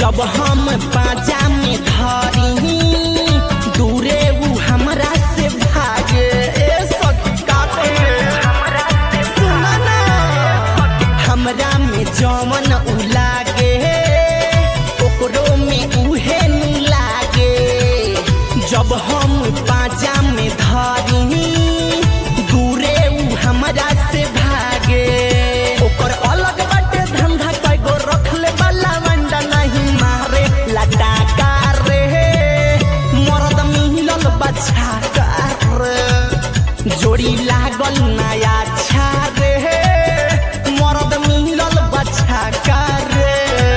जब हम बाजा में धरी दूरे उ हमरा से भागे ए सखी का कहे सुना ना हमरा में जमन उ लागे ओकरो में उहे नु लागे जब हम बाजा में धरी दूरे उ हमरा से भागे ओकर अलग बाटे धंधा कईगो रखले वाला वंडा नहीं मारे लटाका रे मरद मिलल बच्चा रे जोड़ी लागल नया छा रे मरद मिलल बच्चा रे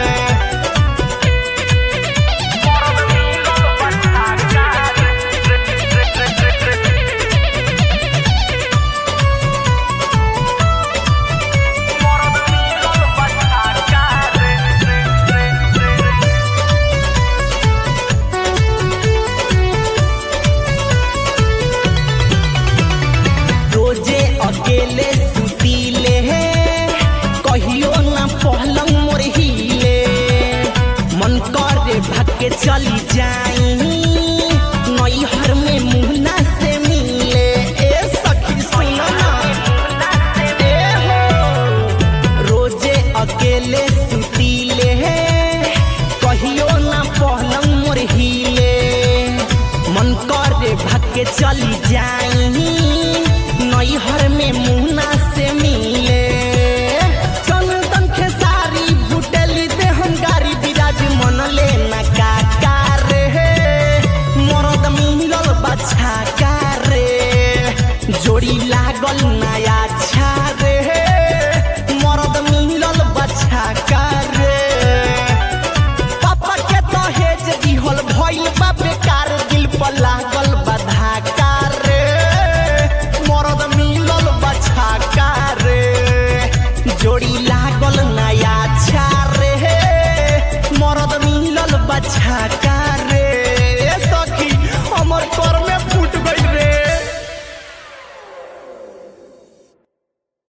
रोजे अकेले सुतीले कहियो ना पहलंग मोर हिले मन करे भागे चली जाई नैहर में मुहना से मिले ए सखी सुन ना ए हो रोजे अकेले सुतीले कहियो ना पहलंग मोर हिले मन करे भागे चली जाई नैहर में मुहना से मिले चंदन खेसारी भुटली दे हम गारी बिराज मन ले ना काका रे मरद मिलल बच्चा का रे जोड़ी लागल नया छा रे मरद मिलल बच्चा का रे पापा के दहेज दिहल भइल बा बेकार दिल पर लागल बधा रे मरद मिलल बछा रे जोड़ी ला